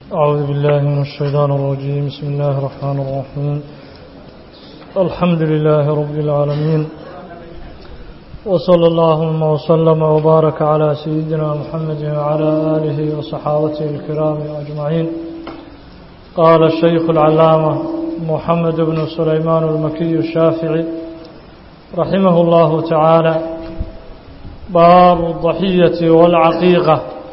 أعوذ بالله من الشيطان الرجيم بسم الله الرحمن الرحيم الحمد لله رب العالمين وصلى اللهم وسلم وبارك على سيدنا محمد وعلى آله وصحابته الكرام أجمعين قال الشيخ العلامة محمد بن سليمان المكي الشافعي رحمه الله تعالى باب الضحية والعقيقة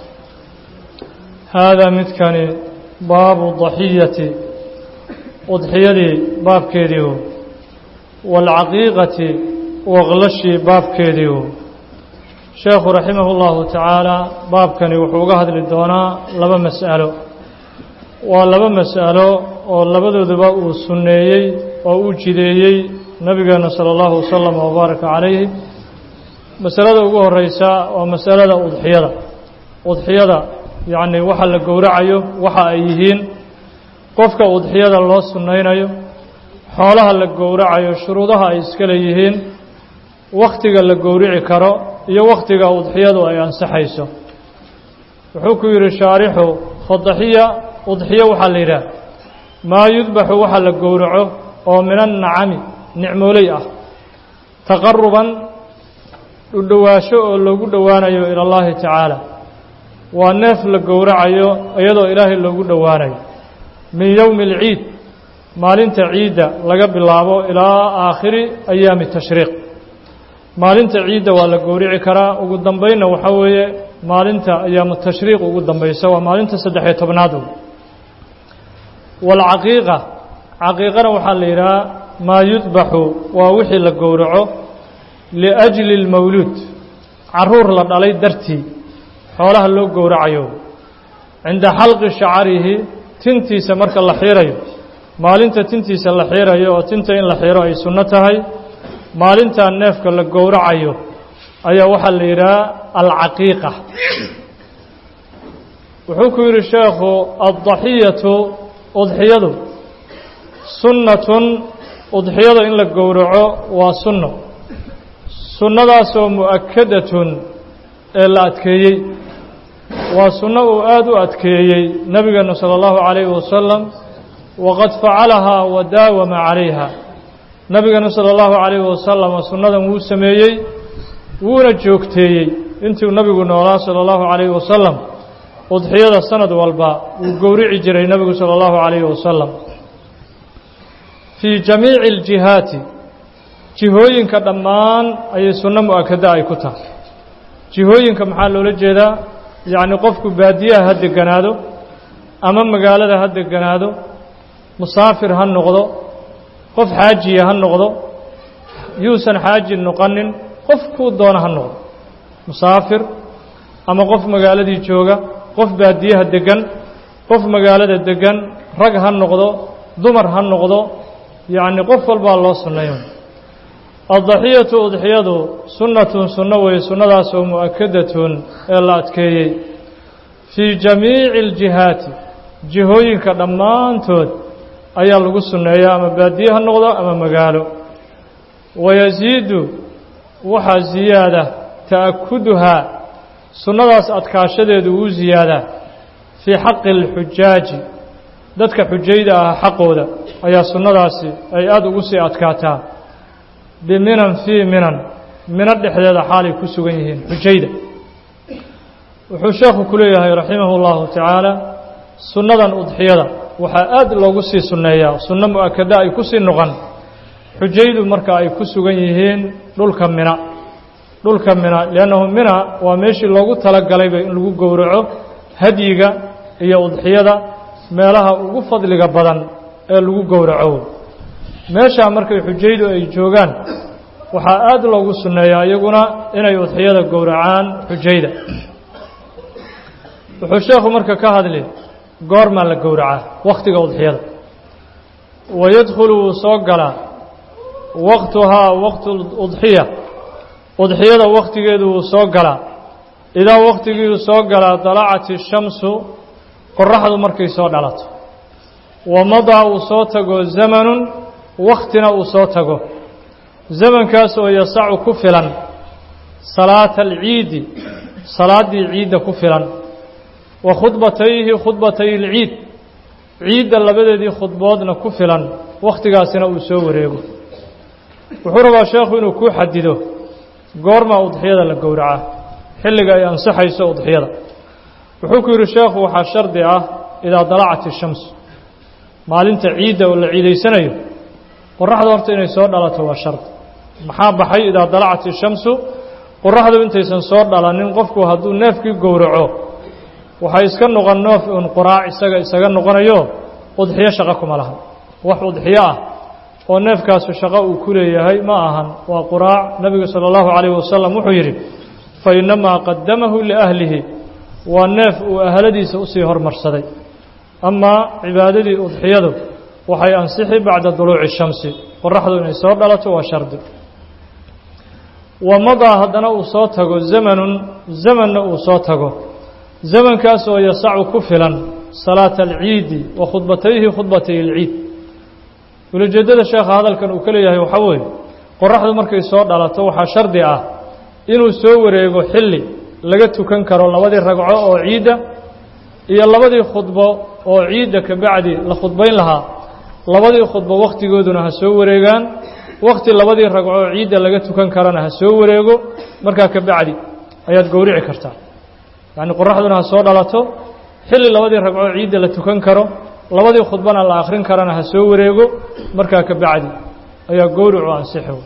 هذا متكني باب الضحية أضحيدي باب كيديو والعقيقة وغلشي باب كيديو شيخ رحمه الله تعالى باب كني وحوقه هذا للدونا لما مسأله ولما مسأله ولبدو دباء السنيي وأوجديي نبينا صلى الله وسلم وبارك عليه masalada ugu horeysa waa masalada udxiyada udxiyada yacni waxa la gowracayo waxa ay yihiin qofka udxiyada loo sunnaynayo xoolaha la gowracayo shuruudaha ay iska leeyihiin wakhtiga la gowrici karo iyo wakhtiga udxiyadu ay ansaxayso wuxuu ku yidhi shaarixu fadaxiya udxiyo waxaa la yidhaah maa yudbaxu waxa la gowraco oo min annacami nicmooley ah taqaruban udhowaasho oo loogu dhowaanayo ila allahi tacaala waa neef la gowracayo iyadoo ilaahay loogu dhowaanayo min yowmi alciid maalinta ciidda laga bilaabo ilaa aakhiri ayaami tashriiq maalinta ciidda waa la gowrici karaa ugu dambeynna waxaa weeye maalinta ayaamu tashriiq ugu dambaysa waa maalinta saddex-iyo tobnaad waalcaqiiqa caqiiqana waxaa la yidhaha maa yudbaxu waa wixii la gowraco liajli اlmawluud caruur la dhalay dartii xoolaha loo gowracayo cinda xalqi shacarihi tintiisa marka la xiirayo maalinta tintiisa la xiirayo oo tinta in la xiiro ay sunno tahay maalintaa neefka la gowracayo ayaa waxaa la yidhaha alcaqiiqa wuxuu ku yidhi sheekhu addaxiyatu udxiyadu sunnatun udxiyada in la gowraco waa sunno sunnadaasoo mu'akadatun ee la adkeeyey waa sunno uu aada u adkeeyey nebigeenu sala allahu calayhi wasalam waqad facalahaa wa daawama calayha nebigeenu sala allahu calayhi wasalam sunnadan wuu sameeyey wuuna joogteeyey intuu nebigu noolaa sala allahu calayhi wasalam udxiyada sanad walba wuu gowrici jiray nebigu sala allahu calayhi wasalam fii jamiici aljihaati jihooyinka dhammaan ayay sunno mu-akada ay ku tahay jihooyinka maxaa loola jeedaa yacni qofku baadiyaha ha deganaado ama magaalada ha deganaado musaafir ha noqdo qof xaajiya ha noqdo yuusan xaaji noqonin qof kuu doona ha noqdo musaafir ama qof magaaladii jooga qof baadiyaha degan qof magaalada degan rag ha noqdo dumar ha noqdo yacni qof walbaa loo sunnayo addaxiyatu udxiyadu sunnatun sunno weye sunnadaasoo mu'akadatun ee la adkeeyey fii jamiici aljihaati jihooyinka dhammaantood ayaa lagu sunneeyaa ama baadiye ha noqdo ama magaalo wayasiidu waxaa ziyaada ta'akuduhaa sunnadaas adkaashadeedu wuu ziyaadaa fii xaqi alxujaaji dadka xujayda ah xaqooda ayaa sunnadaasi ay aada ugu sii adkaataa biminan fii minan mino dhexdeeda xaalay ku sugan yihiin xujayda wuxuu sheekhu ku leeyahay raximah اllahu tacaala sunnadan udxiyada waxaa aad loogu sii sunneeyaa sunno mu-akada ay ku sii noqon xujaydu marka ay ku sugan yihiin dhulka mina dhulka mina liannahu mina waa meeshii loogu talagalayba in lagu gowraco hadyiga iyo udxiyada meelaha ugu fadliga badan ee lagu gowraco meeshaa markay xujaydu ay joogaan waxaa aada loogu sunneeyaa iyaguna inay udxiyada gowracaan xujayda wuxuu sheekhu marka ka hadli goormaa la gowracaa wakhtiga udxiyada wayadkhulu wuu soo galaa waqtuhaa waqtu udxiya udxiyada wakhtigeedu wuu soo galaa idaa wakhtigiiu soo galaa dalacat ishamsu qoraxdu markay soo dhalato wamadaa uu soo tago zamanun wakhtina uu soo tago zamankaas oo yasacu ku filan salaata alciidi salaaddii ciidda ku filan wa khudbatayhi khudbatay اlciid ciidda labadeedii khudboodna ku filan wakhtigaasina uu soo wareego wuxuu rabaa sheekhu inuu ku xadido goormaa udxiyada la gowracaa xilliga ay ansaxayso udxiyada wuxuu ku yidhi sheekhu waxaa shardi ah idaa dalacat ishams maalinta ciidda oo la ciidaysanayo qoraxda horta inay soo dhalato waa shardi maxaa baxay idaa dalacat ishamsu qoraxdu intaysan soo dhalanin qofku hadduu neefkii gowraco waxay iska noqon noof un quraac isaga isaga noqonayo udxiyo shaqo kuma laha wax udxiyo ah oo neefkaasu shaqo uu ku leeyahay ma ahan waa quraac nebigu sala allahu calayhi wasalam wuxuu yidhi fa innamaa qadamahu liahlihi waa neef uu ahladiisa usii hormarsaday amaa cibaadadii udxiyadu waxay ansixi bacda duluuci shamsi qoraxdu inay soo dhalato waa shardi wa madaa haddana uu soo tago zamanun zamanna uu soo tago zamankaas oo yasacu ku filan salaata alciidi wa khudbatayhi khudbatay alciid ulajeeddada sheekha hadalkan uu ka leeyahay waxaa weeye qoraxdu markay soo dhalato waxaa shardi ah inuu soo wareego xilli laga tukan karo labadii ragco oo ciidda iyo labadii khudbo oo ciidda ka bacdi la khudbayn lahaa labadii khudbo wakhtigooduna ha soo wareegaan wakhti labadii ragco oo ciidda laga tukan karana ha soo wareego markaa ka bacdi ayaad gowrici kartaa yacni qoraxduna ha soo dhalato xilli labadii ragco ciidda la tukan karo labadii khudbana la akhrin karana ha soo wareego markaa ka bacdi ayaa gowricu ansixo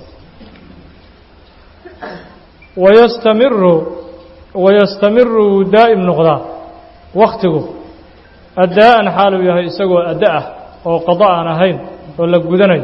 wayastamiru wayastamiru wuu daa'im noqdaa wakhtigu addaa'an xaaluu yahay isagoo adda ah oo qado aan ahayn oo la gudanayo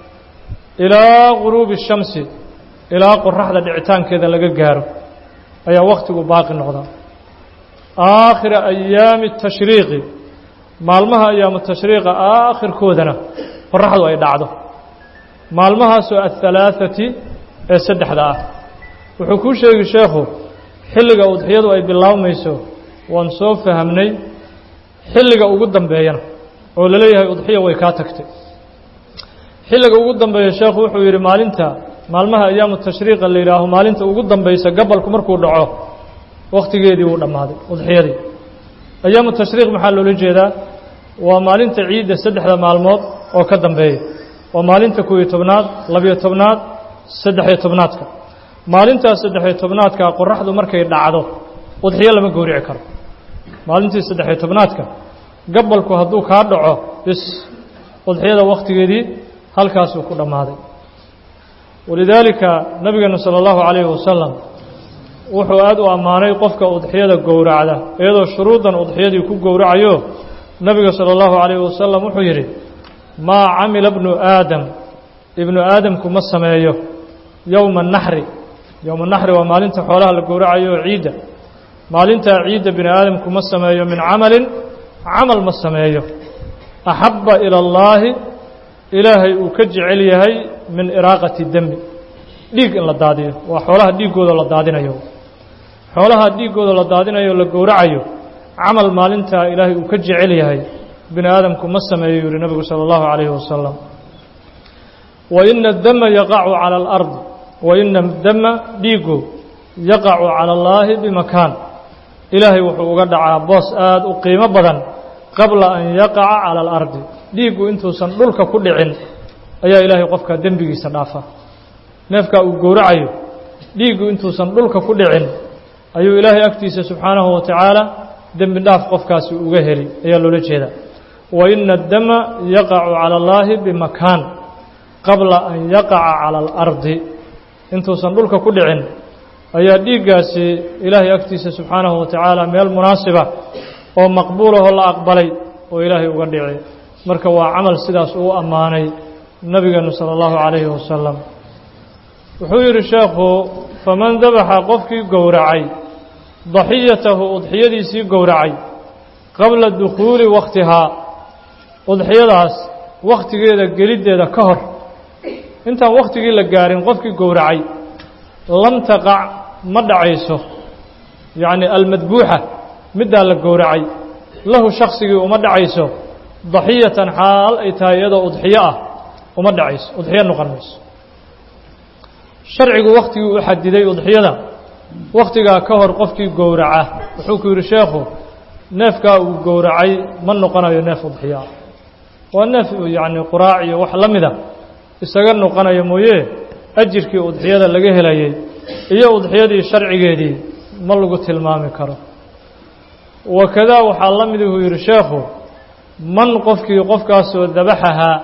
ilaa guruubi shamsi ilaa qoraxda dhicitaankeeda laga gaaro ayaa wakhtigu baaqi noqdaa aakhira ayaami tashriiqi maalmaha ayaamu tashriiqa aakhirkoodana qoraxdu ay dhacdo maalmahaasoo ahalaaثati ee saddexda ah wuxuu kuu sheegi sheekhu xilliga udxiyadu ay bilaabmayso waan soo fahamnay xilliga ugu dambeeyana oo la leeyahay udxiya way kaa tagtay xilliga ugu dambeeya sheekhu wuxuu yidhi maalinta maalmaha ayaamu tashriiqa la yidhaaho maalinta ugu dambaysa gabalku markuu dhaco wakhtigeedii wuu dhammaaday udxiyadii ayaamu tashriiq maxaa loola jeedaa waa maalinta ciidda saddexda maalmood oo ka dambeeya waa maalinta kow-iyo tobnaad labiyo tobnaad saddex-iyo tobnaadka maalintaas saddex-iyo tobnaadka qoraxdu markay dhacdo udxiyo lama gowrici karo maalintii saddex-iyo tobnaadka gabalku hadduu kaa dhaco bis udxiyada wakhtigeedii halkaasuu ku dhammaaday walidaalika nabigeenu sala allahu calayhi wasalam wuxuu aada u ammaanay qofka udxiyada gowracda iyadoo shuruuddan udxiyadii ku gowracayo nabiga sala allahu calayhi wasalam wuxuu yidhi maa camila bnu aadam ibnu aadamku ma sameeyo yowma naxri yowma naxri waa maalinta xoolaha la gowracayo oo ciidda maalintaa ciidda bini aadamku ma sameeyo min camalin camal ma sameeyo axabba ila allaahi ilaahay uu ka jecel yahay min iraaqati demi dhiig in la daadiyo waa xoolaha dhiiggooda la daadinayo xoolaha dhiiggooda la daadinayo o la gowracayo camal maalintaa ilaahay uu ka jecel yahay bini aadamku ma sameeyo yuhi nabigu sala allahu calayhi wasalam wa ina dama yaqacu cala alardi wa ina dama dhiiggu yaqacu cala allaahi bimakaan ilaahay wuxuu uga dhacaa boos aada u qiimo badan qabla an yaqaca cala alardi dhiiggu intuusan dhulka ku dhicin ayaa ilaahay qofka dembigiisa dhaafa neefkaa uu gowracayo dhiiggu intuusan dhulka ku dhicin ayuu ilaahay agtiisa subxaanahu wa tacaala dembi dhaaf qofkaasi uga heli ayaa loola jeedaa wa ina addama yaqacu cala allaahi bimakaan qabla an yaqaca cala alardi intuusan dhulka ku dhicin ayaa dhiiggaasi ilaahay agtiisa subxaanahu wa tacaala meel munaasiba oo maqbuulahoo la aqbalay oo ilaahay uga dhici marka waa camal sidaas uu ammaanay nabigeenu sala allahu calayhi wasalam wuxuu yidhi sheekhu faman dabaxa qofkii gowracay daxiyatahu udxiyadiisii gowracay qabla dukhuuli wakhtihaa udxiyadaas wakhtigeeda geliddeeda ka hor intaan wakhtigii la gaarin qofkii gowracay lam taqac ma dhacayso yacni almadbuuxa middaa la gowracay lahu shaksigii uma dhacayso daxiyatan xaal ay tahay iyadoo udxiyo ah uma dhacayso udxiyo noqon mayso sharcigu wakhtigii u xadiday udxiyada wakhtigaa ka hor qofkii gowraca wuxuu ku yidhi sheekhu neefkaa uu gowracay ma noqonayo neef udxiya ah waa neef yacni quraac iyo wax la mida isaga noqonaya mooye ajirkii udxiyada laga helayay iyo udxiyadii sharcigeedii ma lagu tilmaami karo wakadaa waxaa la mid uu yidhi sheekhu man qofkii qofkaasoo dabaxahaa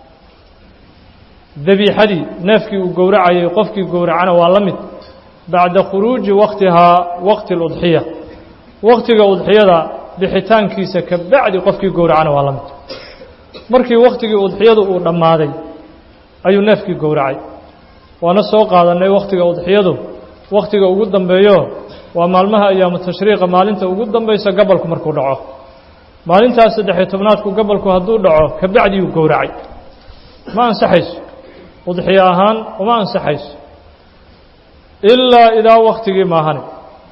dabiixadii neefkii uu gowracayay qofkii gowracana waa la mid bacda khuruuji waktihaa waqti اludxiya waktiga udxiyada bixitaankiisa ka bacdi qofkii gowracana waa la mid markii waktigii udxiyadu uu dhammaaday ayuu neefkii gowracay waana soo qaadanay wakhtiga udxiyadu wakhtiga ugu dambeeyo waa maalmaha ayaamu tashriiqa maalinta ugu dambaysa gabalku markuu dhaco maalintaas saddexiyo tobnaadku gabalku hadduu dhaco ka bacdiyuu gowracay ma ansaxayso udxiyo ahaan uma ansaxayso ilaa idaa wakhtigii maahane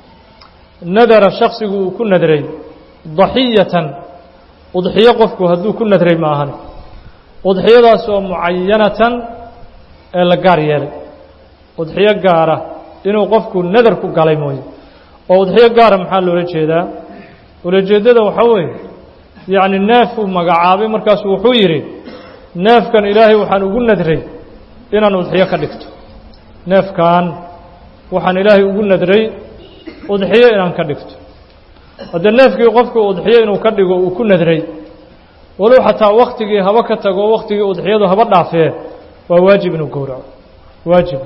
nadara shaksigu uu ku nadray daxiyatan udxiyo qofku hadduu ku nadray ma ahane udxiyadaas oo mucayanatan ee la gaar yeelay udxiyo gaara inuu qofku nadar ku galay mooye oo udxiyo gaara maxaa loola jeedaa ulajeeddada waxaa weeye yacni neef uu magacaabay markaasu wuxuu yidhi neefkan ilaahay waxaan ugu nadray inaan udxiyo ka dhigto neefkan waxaan ilaahay ugu nadray udxiyo inaan ka dhigto haddee neefkii qofku udxiyo inuu ka dhigo uu ku nadray walow xataa wakhtigii haba ka tago wakhtigii udxiyadu haba dhaafee waa waajib inuu gowraco waajib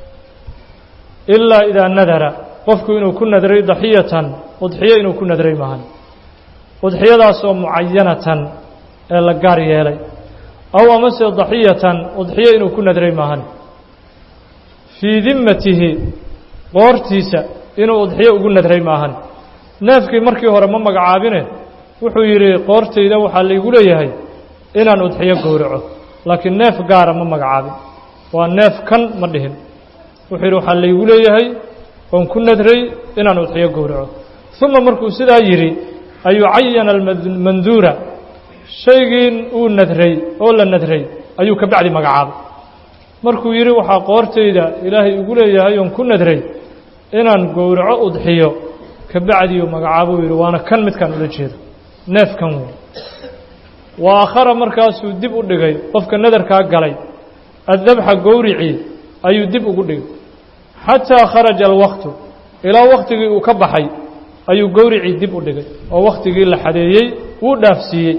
ilaa idaa nadara qofku inuu ku nadray daxiyatan udxiyo inuu ku nadray maahan udxiyadaasoo mucayanatan ee la gaar yeelay aw amase daxiyatan udxiyo inuu ku nadray maahan fii dimmatihi qoortiisa inuu udxiyo ugu nadray maahan neefkii markii hore ma magacaabine wuxuu yidhi qoortayda waxaa laygu leeyahay inaan udxiyo gowraco laakiin neef gaara ma magacaabin waa neef kan ma dhihin wuxuu yidhi waxaa laygu leeyahay oon ku nadray inaan udxiyo gowraco uma markuu sidaa yidhi ayuu cayana almanduura shaygii uu nadray oo la nadray ayuu ka bacdi magacaabay markuu yidhi waxaa qoortayda ilaahay igu leeyahay oon ku nadray inaan gowraco udxiyo ka bacdiyu magacaabuu yidhi waana kan midkaan ula jeedo neefkan wey wa akhara markaasuu dib u dhigay qofka nadarkaa galay addabxa gowricii ayuu dib ugu dhigay xataa kharaja alwaqtu ilaa wakhtigii uu ka baxay ayuu gowricii dib u dhigay oo wakhtigii la xadeeyey wuu dhaafsiiyey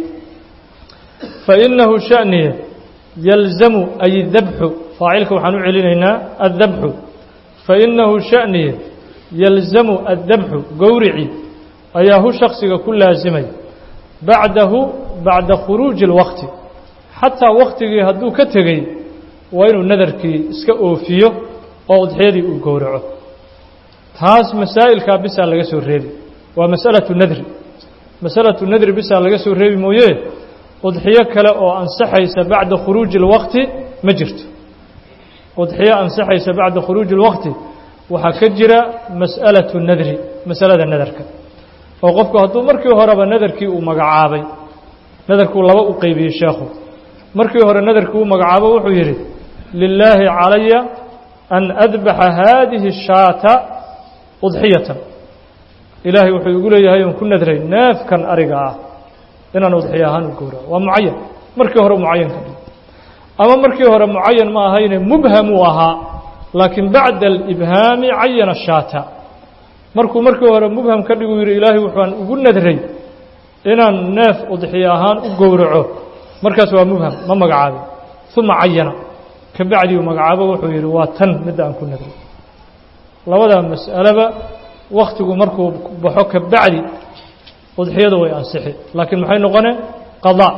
fa innahu sha'niye yalzamu ay dabxu faacilka waxaan u celinaynaa addabxu fa innahu sha'niye yalzamu addabxu gowricii ayaa hu shaksiga ku laasimay bacdahu bacda khuruuji اlwaqti xataa waktigii hadduu ka tegey waa inuu nadarkii iska oofiyo oo udxiyadii uu gowraco taas masaa'ilkaa bisaa laga soo reebi waa mas'alatu nadri masalatu nadri bisaa laga soo reebi mooye udxiyo kale oo ansaxaysa bacda khuruuji اlwaqti ma jirto udxiyo ansaxaysa bacda khuruuji اlwaqti waxaa ka jira mas'alatu nadri masalada nadarka oo qofku hadduu markii horeba nadarkii uu magacaabay nadarkuu laba u qeybiyey sheekhu markii hore nadarkii uu magacaabo wuxuu yidhi lilaahi calaya an adbaxa haadihi shaata udxiyatan ilaahay wuxuu igu leeyahay oon ku nadray neefkan ariga ah inaan udxiyo ahaan u gowraco waa mucayan markii hore mucayan ka dhig ama markii hore mucayan ma ahayne mubhamuu ahaa laakiin bacda alibhaami cayana shaata markuu markii hore mubham ka dhigu yidhi ilaahay wuxuaan ugu nadray inaan neef udxiyo ahaan u gowraco markaas waa mubham ma magacaabin uma cayana ka bacdiu magacaabo wuxuu yidhi waa tan midda aan ku nadray labada mas'aleba wakhtigu markuu baxo ka bacdi udxiyadu way ansixi laakiin maxay noqone qadaa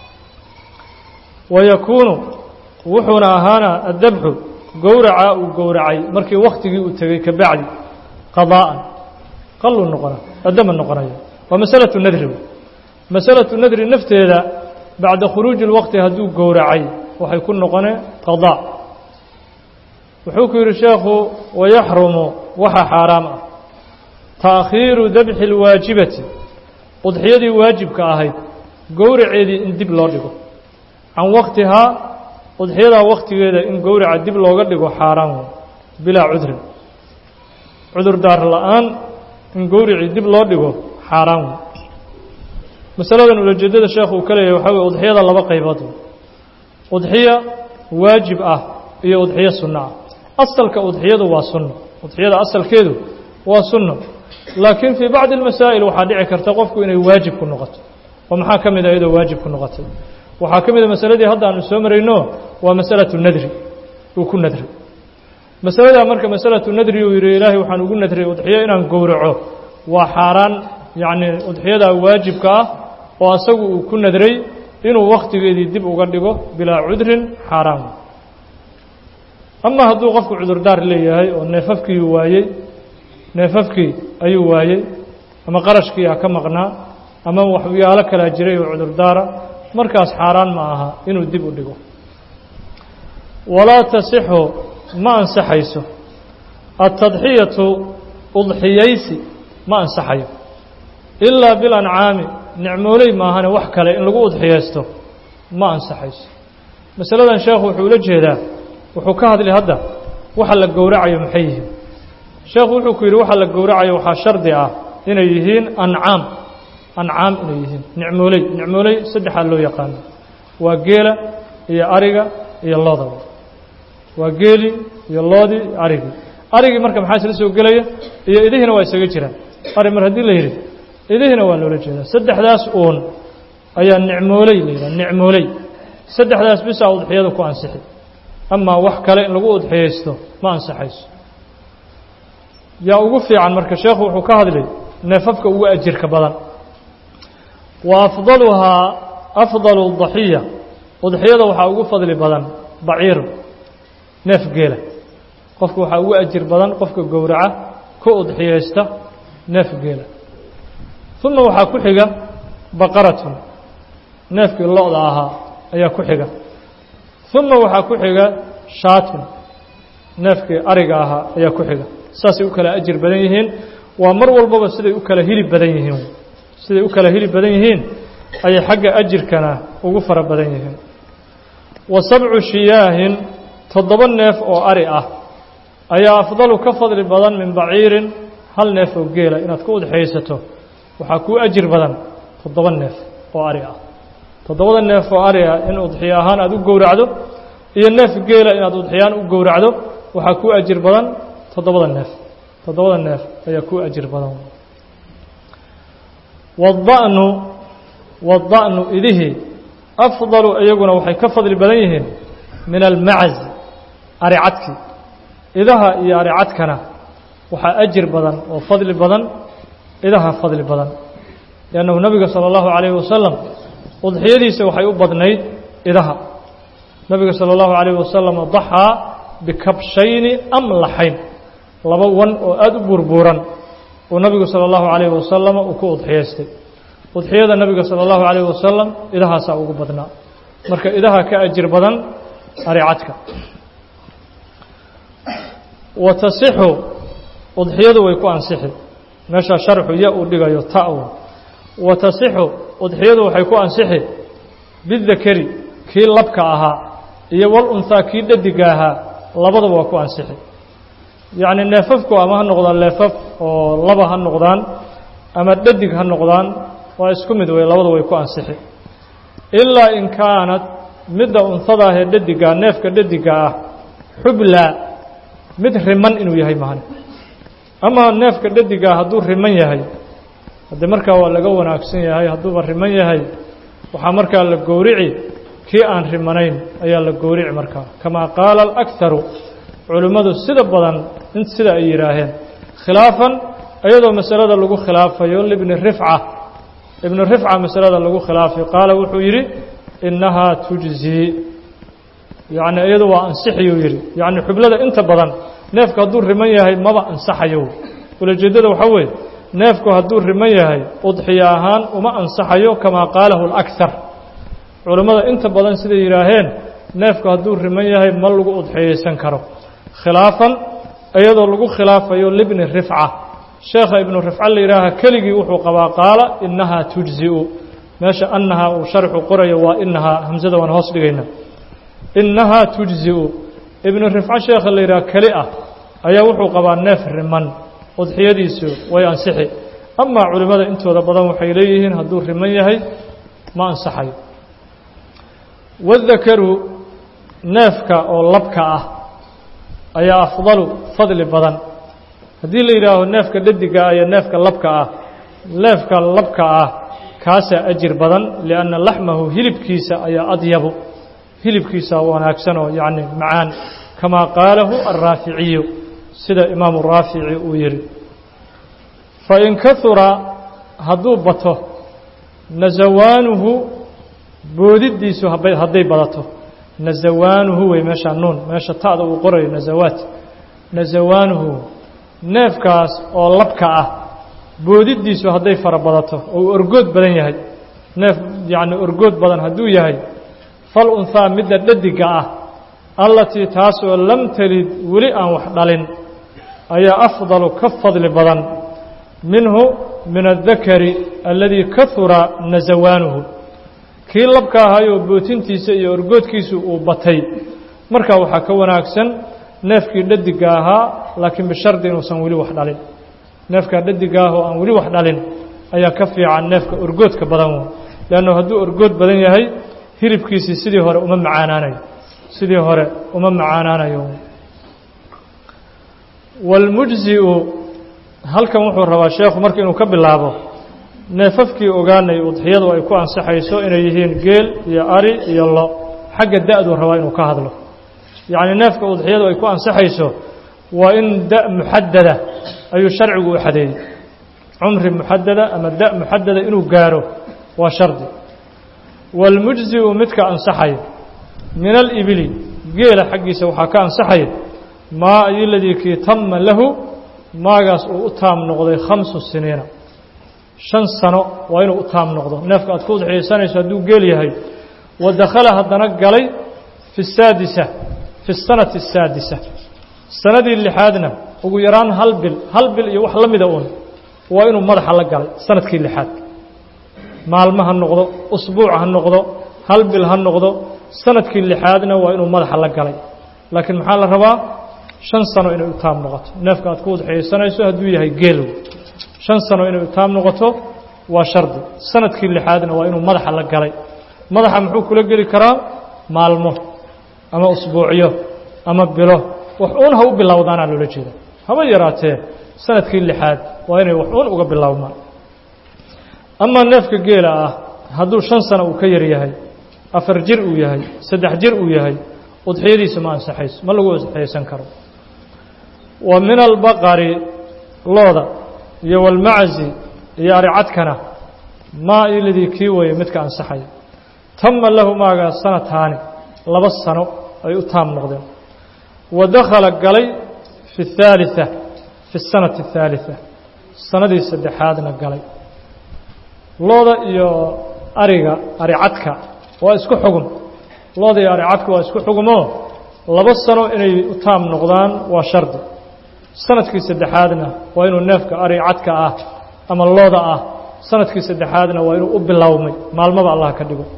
wayakuunu wuxuuna ahaana addabxu gowracaa uu gowracay markii wakhtigii uu tegey ka bacdi qadaa'an qaluu noqona addama noqonaya waa masalatu nadri masalatu nadri nafteeda bacda khuruuji اlwaqti hadduu gowracay waxay ku noqone qadaa wuxuu ku yidhi sheekhu wayaxrumu waxa xaaraam ah taakhiiru dabxi اlwaajibati udxiyadii waajibka ahayd gowraceedii in dib loo dhigo can waktihaa udxiyadaa wakhtigeeda in gowraca dib looga dhigo xaaraan wey bilaa cudrin cudur daar la-aan in gowricii dib loo dhigo xaaraan wey masaladan ulajeedada sheekhu uu ka leeyahay waxaa weye udxiyada laba qaybood udxiya waajib ah iyo udxiyo sunno ah asalka udxiyadu waa sunno udxiyada asalkeedu waa sunno laakiin fii bacdi almasaa'il waxaa dhici karta qofku inay waajib ku noqoto oo maxaa ka mid a iyadoo waajib ku noqotay waxaa ka mid a masaladii hadda aanu soo marayno waa masalatu nadri uu ku nadri masaladaa marka masalatu nadri uu yidhi ilaahay waxaan ugu nadray udxiyo inaan gowraco waa xaaraan yacni udxiyadaa waajibka ah oo asagu uu ku nadray inuu wakhtigeedii dib uga dhigo bilaa cudrin xaaraan ama hadduu qofku cudurdaar leeyahay oo neefafkii waayey neefafkii ayuu waayey ama qarashkii ha ka maqnaa ama waxyaalo kalaa jiray oo cudurdaara markaas xaaraan ma aha inuu dib u dhigo walaa tasixu ma ansaxayso altadxiyatu udxiyaysi ma ansaxayo ilaa bilancaami nicmooley maahane wax kale in lagu udxiyaysto ma ansaxayso masaladan sheekhu wuxuu ula jeedaa wuxuu ka hadlay hadda waxa la gowracayo maxay yihiin sheekhu wuxuu ku yidhi waxa la gowracayo waxaa shardi ah inay yihiin ancaam ancaam inay yihiin nicmooley nicmooley saddexaa loo yaqaano waa geela iyo ariga iyo loodaba waa geeli iyo loodii iyo arigii arigii marka maxaa isla soo gelaya iyo idihiina waa isaga jiraan ari mar haddii la yidhi idihiina waa loola jeedaa saddexdaas uun ayaa nicmooley la yidhaha nicmooley saddexdaas bisaa udxiyada ku ansixi amaa wax kale in lagu udxiyaysto ma ansaxayso yaa ugu fiican marka sheekhu wuxuu ka hadlay neefafka ugu ajirka badan wa afdaluhaa afdalu daxiya udxiyada waxaa ugu fadli badan baciiru neef geela qofka waxaa ugu ajir badan qofka gowraca ku udxiyaysta neef geela uma waxaa ku xiga baqaratun neefkii lo-da ahaa ayaa ku xiga uma waxaa ku xiga shaatun neefkii ariga ahaa ayaa ku xiga saasay u kala ajir badan yihiin waa mar walbaba siday u kala hilib badan yihiin siday u kala hilib badan yihiin ayay xagga ajirkana ugu fara badan yihiin wa sabcu shiyaahin toddoba neef oo ari ah ayaa afdalu ka fadli badan min baciirin hal neef oo geela inaad ku udxiyaysato waxaa kuu ajir badan toddoba neef oo ari ah toddobada neef oo ari ah in udxiyo ahaan aada u gowracdo iyo neef geela inaad udxiyaan u gowracdo waxaa kuu ajir badan toddobada neef toddobada neef ayaa kuu ajir badan wadda'nu wadda'nu idihii afdalu iyaguna waxay ka fadli badan yihiin min almacaz aricadki idaha iyo aricadkana waxaa ajir badan oo fadli badan idaha fadli badan liannahu nabiga sala allahu calayhi wasalam udxiyadiisa waxay u badnayd idaha nabiga sala allahu calayhi wasalam daxaa bikabshayni amlaxayn laba wan oo aada u burbuuran uu nabigu sala allahu calayhi wasalam uu ku udxiyaystay udxiyada nabiga sala allahu calayhi wasalam idahaasaa ugu badnaa marka idaha ka ajir badan aricadka wa tasixu udxiyadu way ku ansixi meeshaa sharxu ya uu dhigayo ta'w wa tasixu udxiyadu waxay ku ansixi bidakari kii labka ahaa iyo wal unhaa kii dhadiga ahaa labadaba waa ku ansixi yacni neefafku ama ha noqdaan neefaf oo laba ha noqdaan ama dhadig ha noqdaan waa isku mid wey labada way ku ansixi ilaa in kaanad midda unhadaah ee dhadigaa neefka dhadiga ah xublaa mid riman inuu yahay mahane ama neefka dhadigaa hadduu riman yahay haddee markaa waa laga wanaagsan yahay hadduuba riman yahay waxaa markaa la gowrici kii aan rimanayn ayaa la gowrici markaa kamaa qaala alakharu culimmadu sida badan in sida ay yidhaaheen khilaafan iyadoo masalada lagu khilaafayo libni rifca ibnu rifca masalada lagu khilaafay qaala wuxuu yidhi innahaa tujzii yacni iyadu waa ansixiyuu yidhi yacni xublada inta badan neefku hadduu riman yahay maba ansaxayo ulajeeddada waxaa weeye neefku hadduu riman yahay udxiyo ahaan uma ansaxayo kamaa qaalahu alakhar culammada inta badan siday yidhaaheen neefku hadduu riman yahay ma lagu udxiyaysan karo khilaafan iyadoo lagu khilaafayo libni rifca sheekha ibnu rifca la yidhaaha keligii wuxuu qabaa qaala innahaa tujzi'u meesha annahaa uu sharxu qorayo waa inahaa hamsada waan hoos dhigayna innahaa tujzi'u ibnu rifca sheekha la yidhaha keli ah ayaa wuxuu qabaa neef riman udxiyadiisu way ansixi amaa culimmada intooda badan waxay leeyihiin hadduu riman yahay ma ansaxayo wadakaru neefka oo labka ah ayaa afdalu fadli badan haddii la yidhaaho neefka dhadiga ah iyo neefka labka ah neefka labka ah kaasaa ajir badan lianna laxmahu hilibkiisa ayaa adyabu hilibkiisa wanaagsan oo yacni macaan kamaa qaalahu alraaficiyu sida imaamu raafici uu yihi fain kahura hadduu bato nazawaanuhu boodidiisu hadday badato nazawaanuhu wey meeshaa nuun meesha ta'da uu qorayo nazawaat nazawaanuhu neefkaas oo labka ah boodidiisu hadday fara badato oo uu orgood badan yahay neef yacni orgood badan hadduu yahay fal unhaa midda dhadiga ah allatii taasoo lam talid weli aan wax dhalin ayaa afdalu ka fadli badan minhu min aلdakari aladii kahura nazawaanuhu kii labka ahayoo bootintiisa iyo orgoodkiisu uu batay markaa waxaa ka wanaagsan neefkii dhadiga ahaa laakiin bishardi inuusan weli wax dhalin neefkaa dhadiga ah oo aan weli wax dhalin ayaa ka fiican neefka orgoodka badan leannu hadduu orgood badan yahay hilibkiisii sidii hore uma macaanaanayo sidii hore uma macaanaanayo wاlmujziu halkan wuxuu rabaa sheekhu marka inuu ka bilaabo neefafkii ogaanay udxiyadu ay ku ansaxayso inay yihiin geel iyo ari iyo lo xagga da-duu rabaa inuu ka hadlo yacni neefka udxiyadu ay ku ansaxayso waa in da muxadada ayuu sharcigu u xadeeyey cumri muxadada ama da muxadada inuu gaaro waa shardi wاlmujziu midka ansaxaya min alibili geela xaggiisa waxaa ka ansaxaya maa ayoladii kii tama lahu maagaas uu u taam noqday khamsu siniina shan sano waa inuu u taam noqdo neefka aad ku udxiyaysanayso hadduu geel yahay wa dakhala haddana galay fi saadisa fi sanati asaadisa sanadii lixaadna ugu yaraan hal bil hal bil iyo wax la mida uun waa inuu madaxa la galay sanadkii lixaad maalmo ha noqdo usbuuc ha noqdo hal bil ha noqdo sanadkii lixaadna waa inuu madaxa la galay laakiin maxaa la rabaa shan sano inay u taam noqoto neefka aad ku udxiyaysanayso hadduu yahay geelow shan sano inay u taam noqoto waa shardi sanadkii lixaadna waa inuu madaxa la galay madaxa muxuu kula geli karaa maalmo ama usbuucyo ama bilo wax uun ha u bilowdaanaa loola jeeda haba yaraatee sanadkii lixaad waa inay wax uun uga bilowmaan amaa neefka geela ah hadduu shan sano uu ka yar yahay afar jir uu yahay saddex jir uu yahay udxiyadiisa ma ansaxayso ma lagu udxiyaysan karo wa min albaqari looda iyo walmaczi iyo aricadkana maa iladii kii weeye midka ansaxaya tama lahu maagaa sanataani laba sano ay u taam noqdeen wa dakhala galay fi الثaaliثة fi الsanati الثaaliثة sanadii saddexaadna galay looda iyo ariga aricadka waa isku xugum looda iyo aricadka waa isku xugumoo laba sano inay u taam noqdaan waa shardi sanadkii saddexaadna waa inuu neefka aricadka ah ama looda ah sanadkii saddexaadna waa inuu u bilowmay maalmaba allah ka dhigo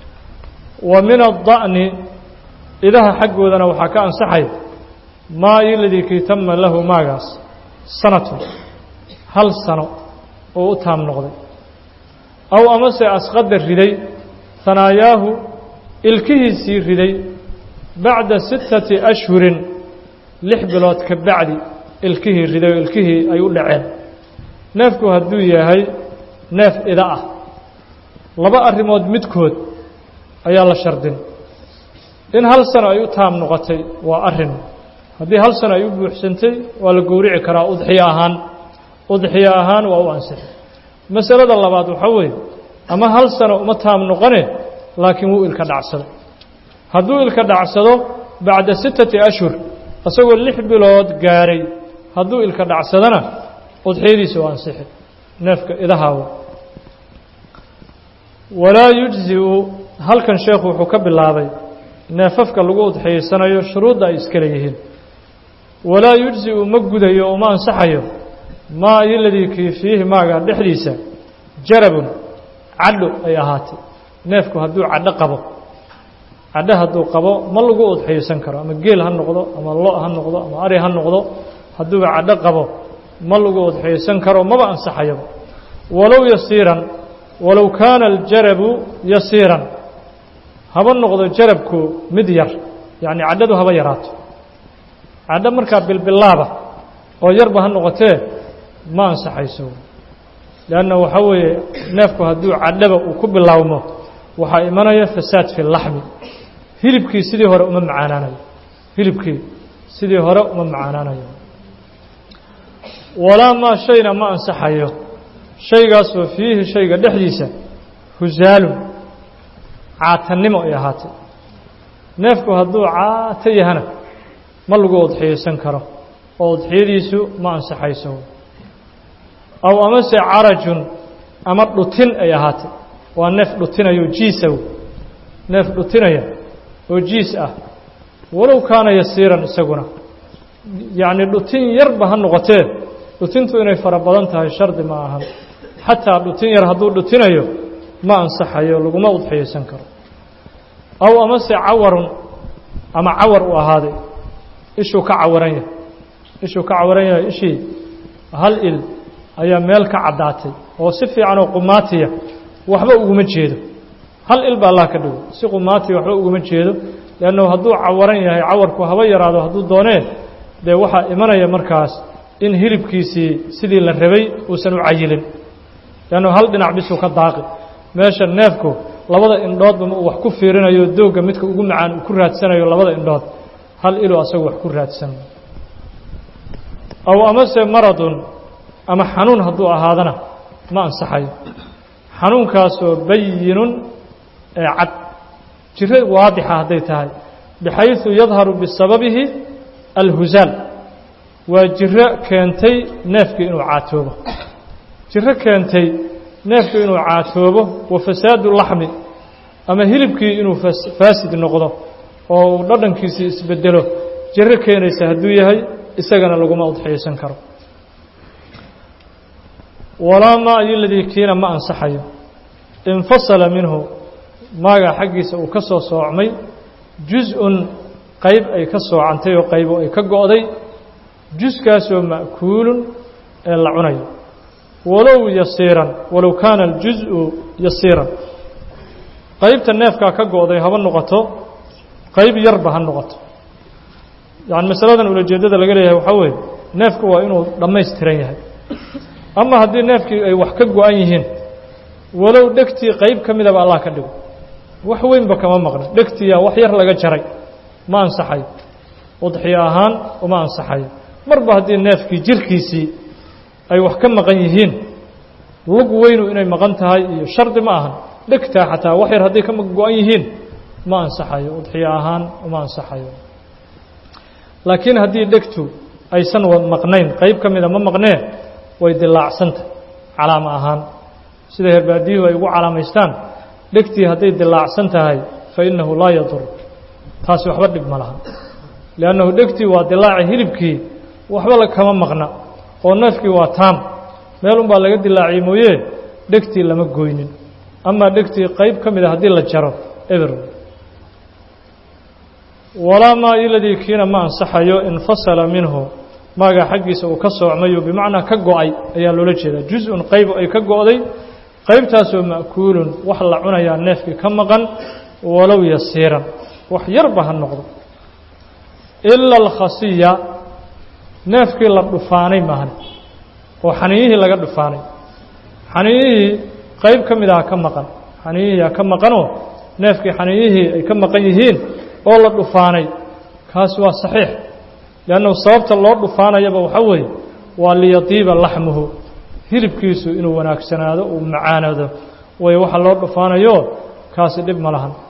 wa min aلda'ni idaha xaggoodana waxaa ka ansaxay maa iladii kii tama lahu maagaas sanatun hal sano oo u taam noqday aw amase asqada riday hanaayaahu ilkihiisii riday bacda sittati ashhurin lix bilood ka bacdi ilkihii riday oo ilkihii ay u dhaceen neefku hadduu yahay neef ida ah laba arrimood midkood ayaa la shardin in hal sano ay u taam noqotay waa arrin haddii hal sano ay u buuxsantay waa la gowrici karaa udxiyo ahaan udxiyo ahaan waa u ansixi masalada labaad waxaa weeye ama hal sano uma taam noqone laakiin wuu ilka dhacsaday hadduu ilka dhacsado bacda sittati ashhur isagoo lix bilood gaaray hadduu ilka dhacsadana udxiyadiisa waa ansixi neefka idahaawa walaa yujziu halkan sheekhu wuxuu ka bilaabay neefafka lagu udxiyaysanayo shuruudda ay iska leeyihiin walaa yujziu ma gudayo uma ansaxayo maa iladii kii fiihi maaga dhexdiisa jarabun cadho ay ahaatay neefku hadduu cadho qabo cadho hadduu qabo ma lagu udxiyaysan karo ama geel ha noqdo ama lo ha noqdo ama ari ha noqdo hadduuba cadho qabo ma lagu udxiyaysan karo maba ansaxayaba walow yasiiran walow kaana aljarabu yasiiran haba noqdo jarabku mid yar yacni cadhadu haba yaraato cadho markaa bilbilaaba oo yarba ha noqotee ma ansaxayso leanna waxaa weeye neefku hadduu cadhaba uu ku bilaawmo waxaa imanaya fasaad fi laxmi hilibkii sidii hore uma macaanaanayo hilibkii sidii hore uma macaanaanayo walaa maa shayna ma ansaxayo shaygaasoo fiihi shayga dhexdiisa husaalun caatannimo ay ahaatay neefku hadduu caato yahana ma lagu udxiyaysan karo oo udxiyadiisu ma ansaxayso aw amase carajun ama dhutin ay ahaatay waa neef dhutinayo jiisaw neef dhutinaya oo jiis ah walow kaana yasiiran isaguna yacni dhutin yarba ha noqotee dhutintu inay fara badan tahay shardi ma ahan xataa dhutin yar hadduu dhutinayo ma ansaxayo laguma udxiyaysan karo aw amase cawarun ama cawar uu ahaaday ishuu ka cawaran yahay ishuu ka cawaran yahay ishii hal il ayaa meel ka caddaatay oo si fiican oo qumaatiya waxba uguma jeedo hal il baa allah ka dhigo si qumaatiya waxba uguma jeedo leannahu hadduu cawaran yahay cawarku haba yaraado hadduu doonee dee waxaa imanaya markaas in hilibkiisii sidii la rabay uusan u cayilin leannahu hal dhinac bisuu ka daaqi meesha neefku labada indhoodba uu wax ku fiirinayo doogga midka ugu macaan uu ku raadsanayo labada indhood hal iluu asagu wax ku raadsan aw amase maradun ama xanuun hadduu ahaadana ma ansaxayo xanuunkaasoo bayinun ee cad jiro waadixa hadday tahay bixayثu yadharu bisababihi alhusaal waa jiro keentay neefkii inuu caatoobo jiro keentay neefkii inuu caatoobo wa fasaadu laxmi ama hilibkii inuu faasid noqdo oo uu dhadhankiisii isbedelo jiro keenaysa hadduu yahay isagana laguma udxiyaysan karo walaa maa iyo ladii kiina ma ansaxayo infasala minhu maaga xaggiisa uu ka soo soocmay jus-un qayb ay ka soocantay oo qaybo ay ka go'day juskaasoo ma'kuulun ee la cunayo walow yasiiran walow kaana aljus-u yasiiran qaybta neefkaa ka go'day haba noqoto qayb yarba ha noqoto yacni masaladan ulajeeddada laga leeyahay waxaa weeye neefku waa inuu dhammaystiran yahay ama haddii neefkii ay wax ka go-an yihiin walow dhegtii qayb ka midaba allah ka dhigo wax weynba kama maqna dhegtiyaa wax yar laga jaray ma ansaxayo udxiyo ahaan uma ansaxayo marba haddii neefkii jirkiisii ay wax ka maqan yihiin lug weynu inay maqan tahay iyo shardi ma ahan dhegtaa xataa wax yar hadday ka go-an yihiin ma ansaxayo udxiyo ahaan uma ansaxayo laakiin haddii dhegtu aysan maqnayn qayb ka mida ma maqnee way dilaacsanta calaamo ahaan sida herbaadiyuhu ay ugu calaamaystaan dhegtii hadday dilaacsan tahay fa innahu laa yadur taasi waxba dhib ma laha liannahu dhegtii waa dilaaci hilibkii waxba kama maqna oo neefkii waa taam meel unbaa laga dilaaciyey mooye dhegtii lama goynin amaa dhegtii qayb ka mida haddii la jaro eber walaa maa iladii kiina ma ansaxayo infasala minhu maaga xaggiisa uu ka soocmayo bimacnaa ka go-ay ayaa loola jeedaa jus-un qayb ay ka go'day qaybtaasoo ma'kuulun wax la cunayaa neefkii ka maqan walow yasiiran wax yarba ha noqdo ila alkhasiya neefkii la dhufaanay maahan oo xaniiyihii laga dhufaanay xaniiyihii qayb ka mid aha ka maqan xaniiyihiia ka maqanoo neefkii xaniiyihii ay ka maqan yihiin oo la dhufaanay kaasi waa saxiix liannahu sababta loo dhufaanayaba waxaa weeye waa liyadiiba laxmuhu hilibkiisu inuu wanaagsanaado uu macaanado way waxa loo dhufaanayo kaasi dhib ma lahan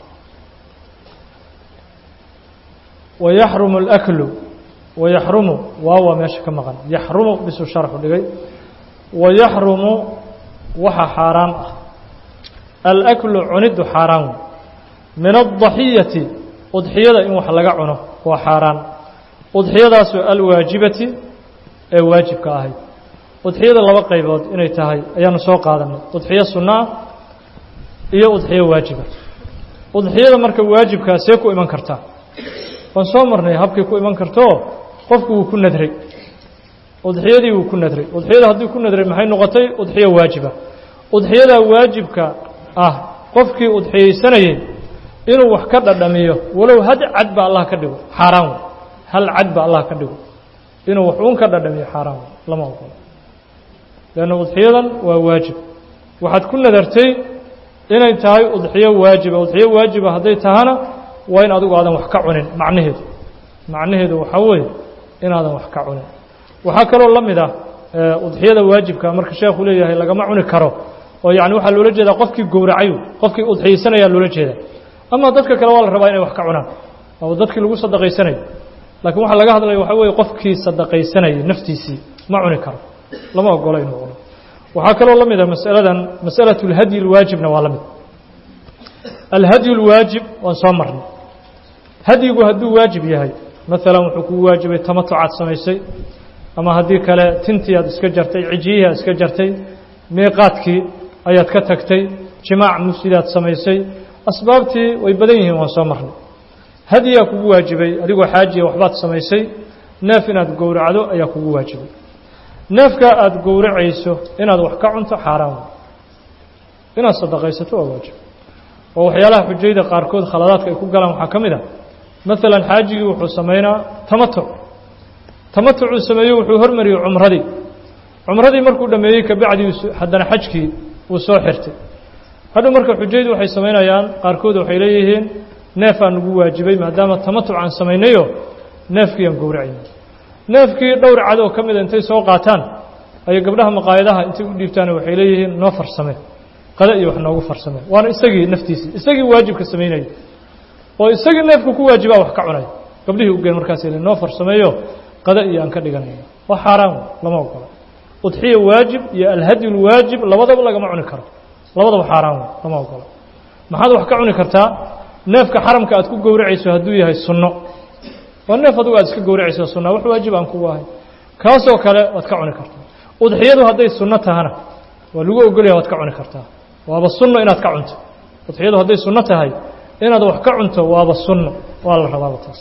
wayaxrumu alaklu wayaxrumu waawa meesha ka maqan yaxrumu bisuu sharxu dhigay wayaxrumu waxa xaaraam ah alaklu cuniddu xaaraan wey min addaxiyati udxiyada in wax laga cuno waa xaaraan udxiyadaasoo alwaajibati ee waajibka ahayd udxiyada laba qaybood inay tahay ayaanu soo qaadanay udxiyo sunno ah iyo udxiyo waajiba udxiyada marka waajibkaa see ku iman kartaa waan soo marnay habkii ku iman kartoo qofku wuu ku nadray udxiyadii wuu ku nadray udxiyada haddii ku nadray maxay noqotay udxiyo waajiba udxiyadaa waajibka ah qofkii udxiyeysanayey inuu wax ka dhadhamiyo walow had cad ba allah ka dhigo xaaraan wey hal cad ba allah ka dhigo inuu wax uun ka dhadhamiyo xaaraan wey lama ogolo leanna udxiyadan waa waajib waxaad ku nadartay inay tahay udxiyo waajiba udxiyo waajiba hadday tahana waa in adigu aadan wax ka cunin macnaheedu macnaheedu waxaa weeye inaadan wax ka cunin waxaa kaloo la mid ah udxiyada waajibka marka sheekhu leeyahay lagama cuni karo oo yani waxaa loola jeedaa qofkii gowracay qofkii udxiyeysanayaa loola jeeda ama dadka kale waa la rabaa inay wax ka cunaan oo dadkii lagu sadaqaysanayo laakiin waxaa laga hadlaya waxaa weeye qofkii sadaqaysanayay naftiisii ma cuni karo lama ogolo inuu cuno waxaa kaloo la mid ah masaladan masalaة اlhadyi اlwaajibna waa la mid alhadyu اlwaajib waan soo marnay hadyigu hadduu waajib yahay maalan wuxuu kugu waajibay tamatucaad samaysay ama haddii kale tintii aad iska jartay cijiyihii aad iska jartay miiqaadkii ayaad ka tagtay jimaac mufsidaad samaysay asbaabtii way badan yihiin waan soo marnay hadyigaa kugu waajibay adigoo xaajiya waxbaad samaysay neef inaad gowracdo ayaa kugu waajibay neefka aada gowracayso inaad wax ka cunto xaaraan inaad sadaqaysato waa waajib oo waxyaalaha xujayda qaarkood khaladaadka ay ku galaan waxaa ka mid a maalan xaajigii wuxuu samaynaa tamatuc tamatucuu sameeyey wuxuu hormariyey cumradii cumradii markuu dhammeeyey kabacdii haddana xajkii uu soo xirtay hadhow marka xujaydu waxay samaynayaan qaarkood waxay leeyihiin neefaa nagu waajibay maadaama tamatuc aan samaynayo neefkii aan gowracayna neefkii dhowr cad oo ka mida intay soo qaataan ayay gabdhaha maqaayadaha intay u dhiibtaan waxay leeyihiin noo farsame qada iyo wax noogu farsame waana isagii naftiisii isagii waajibka samaynaya oo isagii neefku ku waajibaa wax ka cunay gabdhihii ugeen markaas l noo farsameeyo qada iyo aan ka dhiganayno waa xaaraan lama ogola udxiya waajib iyo alhadyu lwaajib labadaba lagama cuni karo labadaba xaaraan lama ogola maxaad wax ka cuni kartaa neefka xaramka aad ku gowracayso hadduu yahay sunno waa neef adugu aad iska gowracayso sunna wax waajib aan kugu ahay kaasoo kale waad ka cuni kartaa udxiyadu hadday sunno tahana waa lagu ogolyaha waad ka cuni kartaa waaba sunno inaad ka cunto udxiyadu hadday sunno tahay inaad wax ka cunto waaba sunno waa la rabaaba taas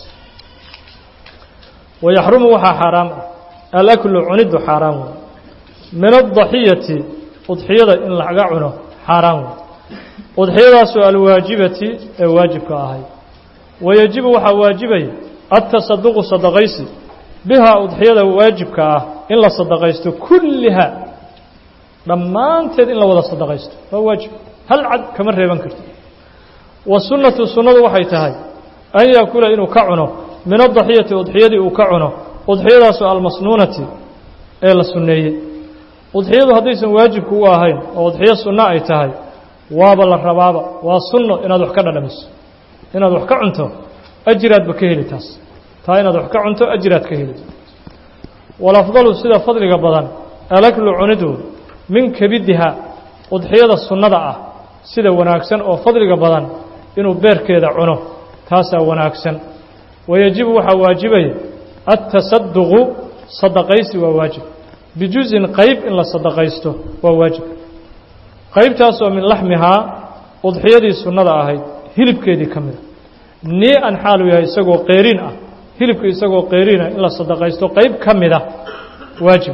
wayaxrumu waxaa xaaraam ah alaklu cuniddu xaaraan wey min adaxiyati udxiyada in laga cuno xaaraan wey udxiyadaasoo alwaajibati ee waajibka ahay wayajibu waxaa waajibaya التصدق صدقaysi بها udxiyada waajibka ah in la sadaqaysto kulliha dhammaanteed in la wada sadaqaysto waa waajib hal cad kama reeban karto والsunaةu sunadu waxay tahay an yakula inuu ka cuno min الضaxiyati udxiyadii uu ka cuno udxiyadaasoo almasnuunati ee la suneeyey udxiyadu haddaysan waajibku u ahayn oo udxiyo sunno ay tahay waaba la rabaaba waa sunno inaad wax ka dhadhamiso inaad wax ka cunto ajiraadba ka heli taas taa inaad wax ka cunto ajiraad ka heli walafdalu sida fadliga badan alaklu cunidu min kebidiha udxiyada sunnada ah sida wanaagsan oo fadliga badan inuu beerkeeda cuno taasaa wanaagsan wayajibu waxaa waajibaya atasaduqu sadaqaysi waa waajib bijuzin qayb in la sadaqaysto waa waajib qaybtaasoo min laxmihaa udxiyadii sunnada ahayd hilibkeedii ka mida nii-an xaaluu yahay isagoo qeyriin ah hilibka isagoo qeyriina in la sadaqaysto qeyb ka mida waajib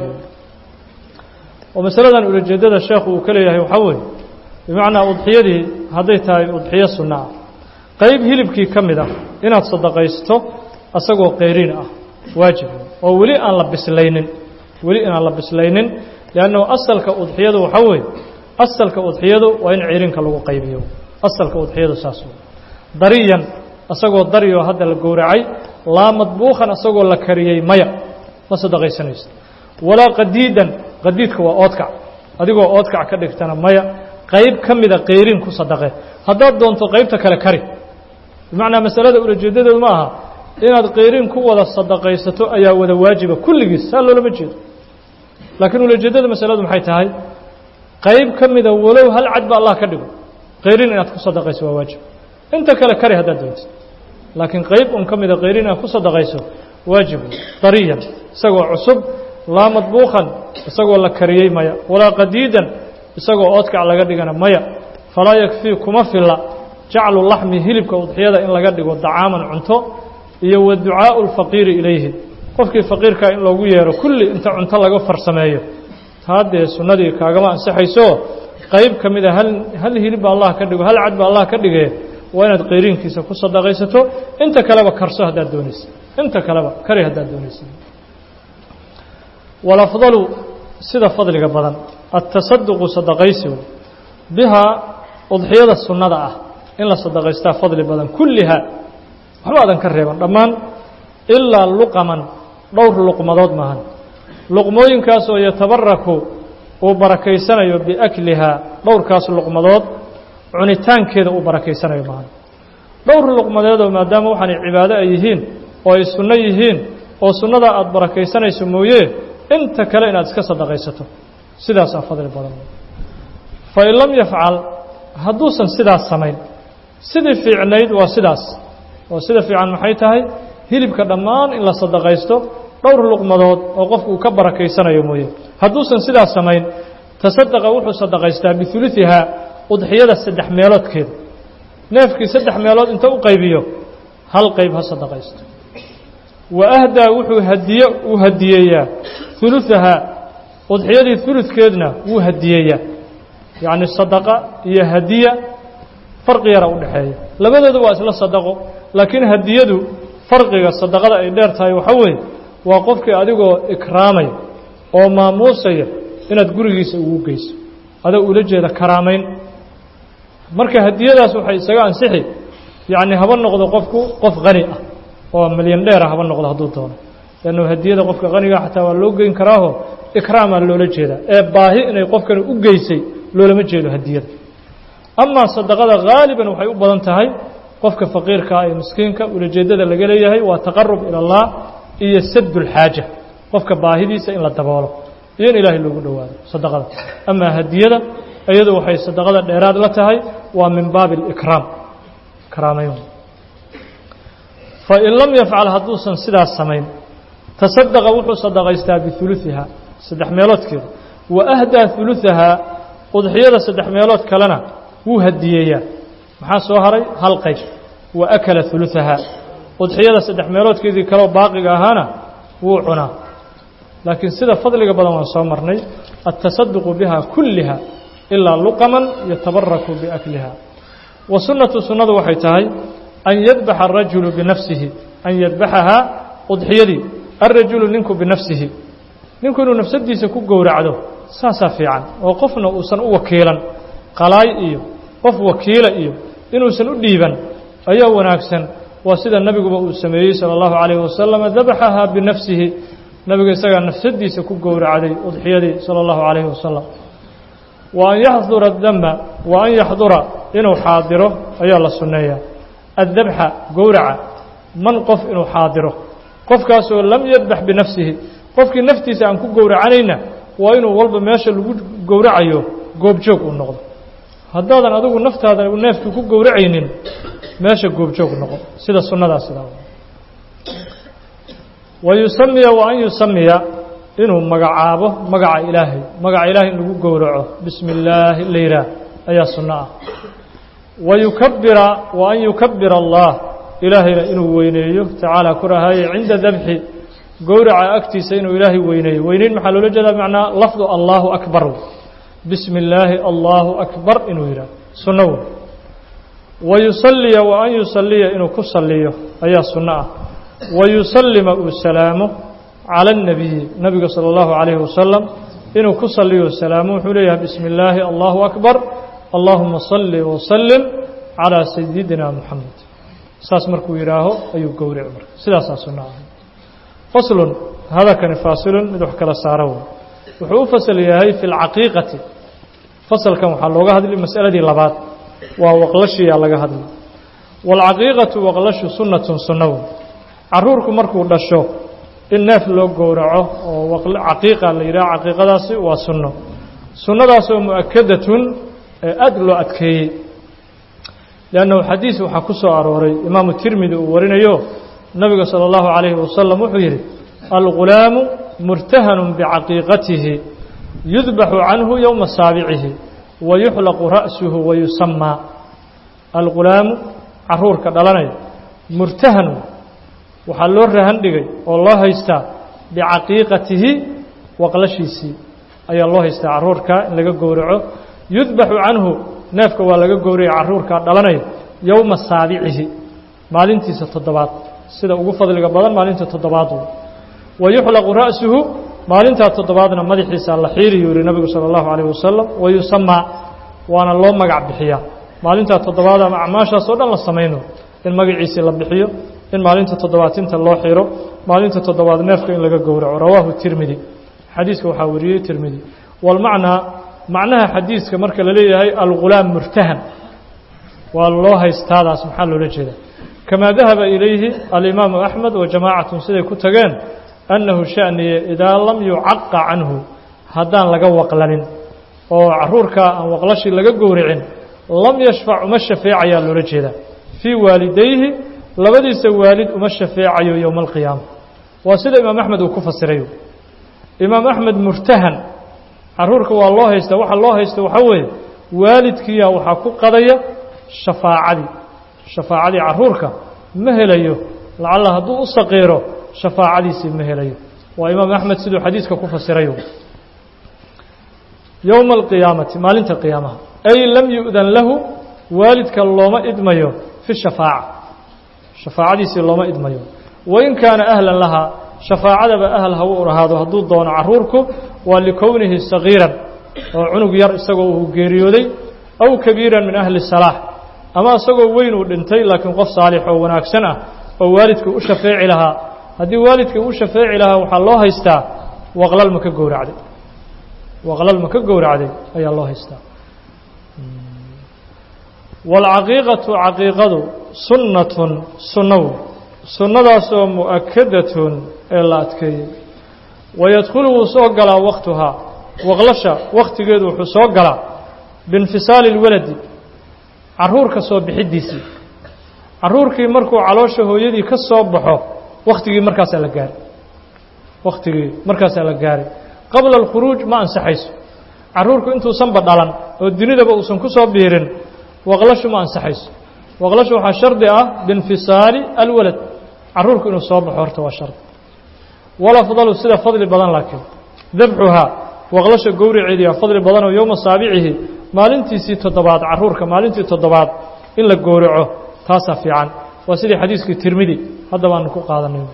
oo masaladan ulajeedada sheekhu uu ka leeyahay waxaa weeye bimacnaa udxiyadii hadday tahay udxiyo sunno ah qeyb hilibkii ka mid ah inaad sadaqaysto isagoo qeyriin ah waajib oo weli aan la bislaynin weli inaan la bislaynin liannahu asalka udxiyadu waxaa weeye asalka udxiyadu waa in ceyrinka lagu qaybiyo asalka udxiyadu saas wey dariyan isagoo daryo hadda la gowracay laa madbuukan isagoo la kariyey maya ma sadaqaysanayso walaa qadiidan qadiidka waa oodkac adigoo oodkac ka dhigtana maya qayb ka mida qeyrin ku sadaqe haddaad doonto qaybta kale kari bimacnaa masalada ulajeedadeedu ma aha inaad qeyrin ku wada sadaqaysato ayaa wada waajiba kulligiis saa loolama jeedo laakiin ulajeeddada masaladu maxay tahay qayb ka mida walow hal cad ba allah ka dhigo qeyrin inaad ku sadaqayso waa waajib inta kale kari haddaad doonto laakiin qayb un ka mida qeyrin inaad ku sadaqayso waajib dariyan isagoo cusub laa madbuukan isagoo la kariyey maya walaa qadiidan isagoo oodkac laga dhigana maya falaa yakfii kuma filla jaclu laxmi hilibka udxiyada in laga dhigo dacaaman cunto iyo wa ducaau lfaqiiri ilayhi qofkii faqiirkaa in loogu yeero kulli inta cunto laga farsameeyo taa dee sunnadii kaagama ansaxayso qayb ka mid a hal hal hilibba allah ka dhigo hal cad ba allah ka dhigee waa inaad qayriinkiisa ku sadaqaysato inta kaleba karso haddaad doonaysa inta kaleba kari haddaad doonaysa walafdalu sida fadliga badan atasaduqu sadaqaysigu bihaa udxiyada sunnada ah in la sadaqaystaa fadli badan kulliha waxba adan ka reeban dhammaan ilaa luqaman dhowr luqmadood maahan luqmooyinkaas oo yatabaraku uu barakaysanayo biaklihaa dhowrkaas luqmadood cunitaankeeda uu barakaysanayo maahan dhowr luqmadeedoo maadaama waxaanay cibaado ay yihiin oo ay sunno yihiin oo sunnadaa aada barakaysanayso mooye inta kale inaad iska sadaqaysato sidaasaa fadli badan fain lam yafcal hadduusan sidaas samayn sidii fiicnayd waa sidaas oo sida fiican maxay tahay hilibka dhammaan in la sadaqaysto dhowr luqmadood oo qofku uu ka barakaysanayo mooye hadduusan sidaas samayn tasadaqa wuxuu sadaqaystaa biuluihaa udxiyada saddex meeloodkeeda neefkii saddex meelood inta u qaybiyo hal qayb ha sadaqaysto wa ahdaa wuxuu hadiye uu hadiyeeyaa uluahaa udxiyadii uludkeedna wuu hadiyeeyaa yacni sadaqa iyo hadiya farqi yara u dhexeeya labadooda waa isla sadaqo laakiin hadiyadu farqiga sadaqada ay dheer tahay waxaa weeye waa qofkii adigoo ikraamaya oo maamuusaya inaad gurigiisa ugu geyso adoo ula jeeda karaamayn marka hadiyadaas waxay isaga ansixi yacni haba noqdo qofku qof qani ah oo milyan dheera haba noqdo hadduu doono leannu hadiyada qofka qaniga xataa waa loo geyn karaaho ikraamaa loola jeedaa ee baahi inay qofkani u geysay loolama jeedo hadiyada amaa sadaqada haaliban waxay u badan tahay qofka faqiirkaa ee miskiinka ulajeeddada laga leeyahay waa taqarub ila allah iyo sadulxaaja qofka baahidiisa in la daboolo iyo in ilaahay loogu dhowaado sadaqada amaa hadiyada iyadu waxay sadaqada dheeraad la tahay waa min baabi alikraam karaamayn fain lam yafcal hadduusan sidaas samayn tasadaqa wuxuu sadaqaystaa biuluihaa saddex meeloodkeeda wa ahdaa uluahaa udxiyada saddex meelood kalena wuu hadiyeeyaa maxaa soo haray hal qayb wa akala uluahaa udxiyada saddex meeloodkeedii kaleo baaqiga ahaana wuu cunaa laakiin sida fadliga badan waan soo marnay atasaduqu biha kulliha ilaa luqaman yatabaraku biakliha wa sunnatu sunnadu waxay tahay an yadbaxa arajulu binafsihi an yadbaxahaa udxiyadii alrajulu ninku binafsihi ninku inuu nafsadiisa ku gowracdo saasaa fiican oo qofna uusan u wakiilan qalaay iyo qof wakiila iyo inuusan u dhiiban ayaa wanaagsan waa sida nebiguba uu sameeyey salى اllahu عalayه wasalam dabaxahaa binafsihi nebiga isagaa nafsadiisa ku gowracday udxiyadii salى اllahu عalayه wasalam wa an yaxdura dama wa an yaxdura inuu xaadiro ayaa la sunneeyaa addabxa gowraca man qof inuu xaadiro qofkaasoo lam yadbax binafsihi qofkii naftiisa aan ku gowracanayna waa inuu walba meesha lagu gowracayo goobjoog uu noqdo haddaadan adigu naftaada neefkii ku gowracaynin meesha goobjoog noqo sida sunnadaa sidaa wa yusamiya wa an yusamiya inuu magacaabo magaca ilaahay magaca ilaahay in lagu gowraco bismi illaahi la yidhaah ayaa sunno ah wa yukabira wa an yukabira allah ilaahayna inuu weyneeyo tacaala ku rahaaye cinda dabxi gowraca agtiisa inuu ilaahay weyneeyo weyneyn maxaa loola jeedaa macnaa lafdu allahu akbar bismi illaahi allahu akbar inuu yidhaah sunno wey wa yusaliya wa an yusaliya inuu ku saliyo ayaa sunno ah wa yusallima uu salaamo cala اnnabiyi nabiga salى اllahu عalayhi wasalam inuu ku saliyo salaamo wuxuu leeyahay bismi illaahi allahu akbar allahuma salli wasalim calىa sayidina moxamed saas markuu yidhaaho ayuu gowrici marka sidaasaa sunno ah faslun hadakani faasilun mid wax kala saaro wey wuxuu u fasal yahay fi اlcaqiiqati fasalkan waxaa looga hadli masaladii labaad waa waqlashiyaa laga hadli waalcaqiiqatu waqlashu sunnatun sunna wey caruurku markuu dhasho in neef loo gowraco oo caqiiqa la yidhaha caqiiqadaasi waa sunno sunnadaasoo mu'akadatun ee aad loo adkeeyey liannahu xadiis waxaa ku soo arooray imaamu tirmidi uu warinayo nabiga salى اllahu عalayhi wasalam wuxuu yidhi algulaamu murtahanun bicaqiiqatihi yudbaxu canhu yowma saabicihi wa yuxlaqu ra'suhu wa yusamaa algulaamu caruurka dhalanaya murtahan waxaa loo rahan dhigay oo loo haystaa bicaqiiqatihi waqlashiisii ayaa loo haystaa carruurka in laga gowraco yudbaxu canhu neefka waa laga gowraya carruurkaa dhalanaya yowma saabicihi maalintiisa toddobaad sida ugu fadliga badan maalinta toddobaad wey wa yuxlaqu ra'suhu maalintaa toddobaadna madaxiisa la xiiriyu yihi nabigu sala allahu calayh wasalam wa yusamaa waana loo magac bixiyaa maalintaa toddobaad ama acmaashaas oo dhan la samayno in magaciisii la bixiyo in maalinta toddobaatinta loo xiro maalinta toddobaad neefka in laga gowraco rawaahu tirmidi xadiiska waxaa wariyey tirmidi walmacnaa macnaha xadiiska marka la leeyahay algulaam murtahan waa loo haystaadaas maxaa loola jeedaa kamaa dahaba ilayhi alimaamu axmed wa jamaacatun siday ku tageen annahu sha'niye idaa lam yucaqa canhu haddaan laga waqlanin oo carruurkaa aan waqlashii laga gowracin lam yashfac uma shafeecayaa loola jeedaa fii waalidayhi labadiisa waalid uma shafeecayo yowma alqiyaama waa sida imaam axmed uu ku fasirayo imaam axmed murtahan carruurka waa loo haysta waxa loo haysta waxaa weeye waalidkiiya waxaa ku qadaya shafaacadii shafaacadii carruurka ma helayo lacalla hadduu u saqiiro shafaacadiisii ma helayo waa imaam axmed siduu xadiiska ku fasirayo yowma alqiyaamati maalinta qiyaamaha ay lam yu'dan lahu waalidka looma idmayo fi shafaaca shafaacadiisii looma idmayo wain kaana ahlan lahaa shafaacadaba ahl ha u ahaado hadduu doono carruurku waa likownihi sagiiran oo cunug yar isagoo uu geeriyooday aw kabiiran min ahli salaax ama isagoo weyn uu dhintay laakiin qof saalix oo wanaagsan ah oo waalidka u shafeeci lahaa haddii waalidka u shafeeci lahaa waxaa loo haystaa waqlal ma ka gowracday waqlal ma ka gowracday ayaa loo haystaa waalcaqiiqatu caqiiqadu sunnatun sunnaw sunnadaasoo mu'akadatun ee la adkeeyey wayadkhulu wuu soo galaa waktuhaa waqlasha wakhtigeedu wuxuu soo galaa biinfisaali اlwaladi carruurka soo bixiddiisii carruurkii markuu caloosha hooyadii ka soo baxo wakhtigii markaasaa la gaaray wakhtigii markaasaa la gaaray qabla alkhuruuj ma ansaxayso carruurku intuusanba dhalan oo dunidaba uusan ku soo biirin waqlashu ma ansaxayso waqlashu waxaa shardi ah biinfisaali alwalad carruurku inuu soo baxo horta waa shardi walafdalu sida fadli badan laakiin dabxuhaa waqlasha gowraceediyaa fadli badanoo yowma saabicihi maalintiisii toddobaad carruurka maalintii toddobaad in la gowraco taasaa fiican waa sidii xadiiskii tirmidi hadda baanu ku qaadanay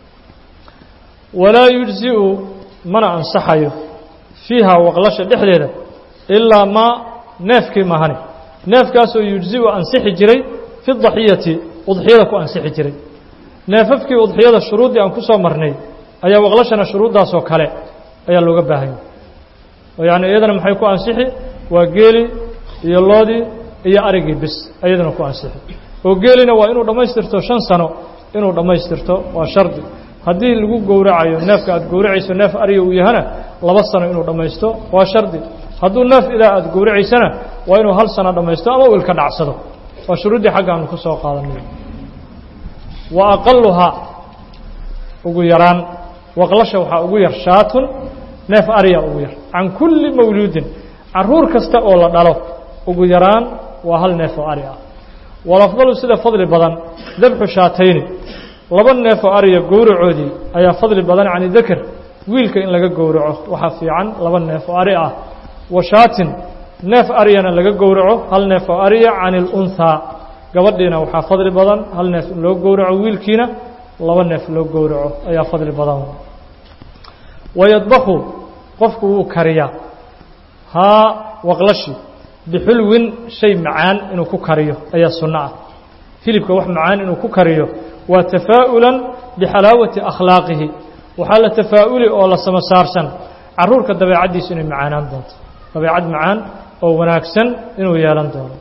walaa yujzi'u mana ansaxayo fiiha waqlasha dhexdeeda ilaa maa neefkii mahani neefkaasoo yujzi'u ansixi jiray fi daxiyati udxiyada ku ansixi jiray neefafkii udxiyada shuruuddii aan ku soo marnay ayaa waqlashana shuruuddaasoo kale ayaa looga baahanya oo yacni iyadana maxay ku ansixi waa geeli iyo loodii iyo arigii bis iyadana ku ansixi oo geelina waa inuu dhammaystirto shan sano inuu dhammaystirto waa shardi haddii lagu gowracayo neefka aad gowracayso neef ariga uu yahana laba sano inuu dhammaysto waa shardi hadduu neef idaa aad gowracaysana waa inuu hal sano dhammaysto ama uu ilka dhacsado waa shuruuddii xagga aanu ku soo qaadanay wa aqaluhaa ugu yaraan waqlasha waxaa ugu yar shaatun neef ariya ugu yar can kulli mawluudin carruur kasta oo la dhalo ugu yaraan waa hal neef oo ari ah walafdalu sida fadli badan dabxu shaatayni laba neef oo ariya gowracoodii ayaa fadli badan cani dakar wiilka in laga gowraco waxaa fiican laba neef oo ari ah wa shaatin neef ariyana laga gowraco hal neef oo ariya cani ilunhaa gabadhiina waxaa fadli badan hal neef in loo gowraco wiilkiina laba neef loo gowraco ayaa fadli badan wayadbaku qofku wuu kariyaa haa waqlashi bixulwin shay macaan inuu ku kariyo ayaa sunno ah hilibka wax macaan inuu ku kariyo waa tafaa'ulan bixalaawati akhlaaqihi waxaa la tafaa'uli oo la sama saarsan carruurka dabeecaddiisu inay macaanaan doonto dabeecad macaan oo wanaagsan inuu yeelan doono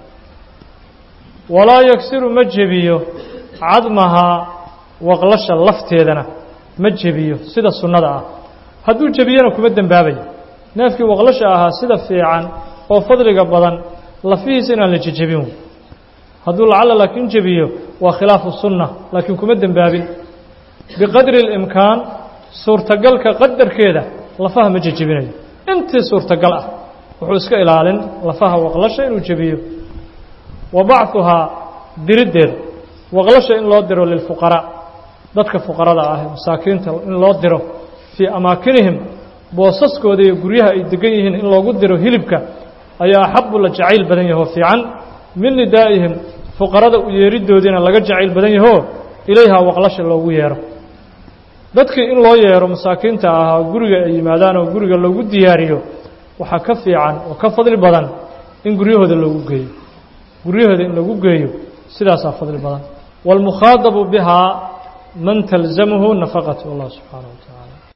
walaa yagsiru ma jebiyo cadmahaa waqlasha lafteedana ma jebiyo sida sunnada ah hadduu jebiyana kuma dembaabayo neefkii waqlasha ahaa sida fiican oo fadliga badan lafihiisa inaan la jejebin wey hadduu lacalla laakiin jebiyo waa khilaafu sunna laakiin kuma dembaabin biqadri اlimkaan suurtagalka qadarkeeda lafaha ma jejebinayo intii suurtagal ah wuxuu iska ilaalin lafaha waqlasha inuu jebiyo wa bachuhaa diriddeeda waqlasha in loo diro lilfuqaraa dadka fuqarada ah ee masaakiinta in loo diro fii amaakinihim boosaskooda iyo guryaha ay degan yihiin in loogu diro hilibka ayaa axabu la jacayl badan yahoo fiican min nidaa'ihim fuqarada u yeeridoodiina laga jacayl badan yahoo ilayhaa waqlasha loogu yeero dadkii in loo yeero masaakiinta ahaa guriga ay yimaadaan oo guriga loogu diyaariyo waxaa ka fiican oo ka fadli badan in guryahooda loogu geeyo guryahooda in lagu geeyo sidaasaa fadli badan wاlmukhaadabu bihaa man talzamhu nafaqat allah subxaanaه wa taعala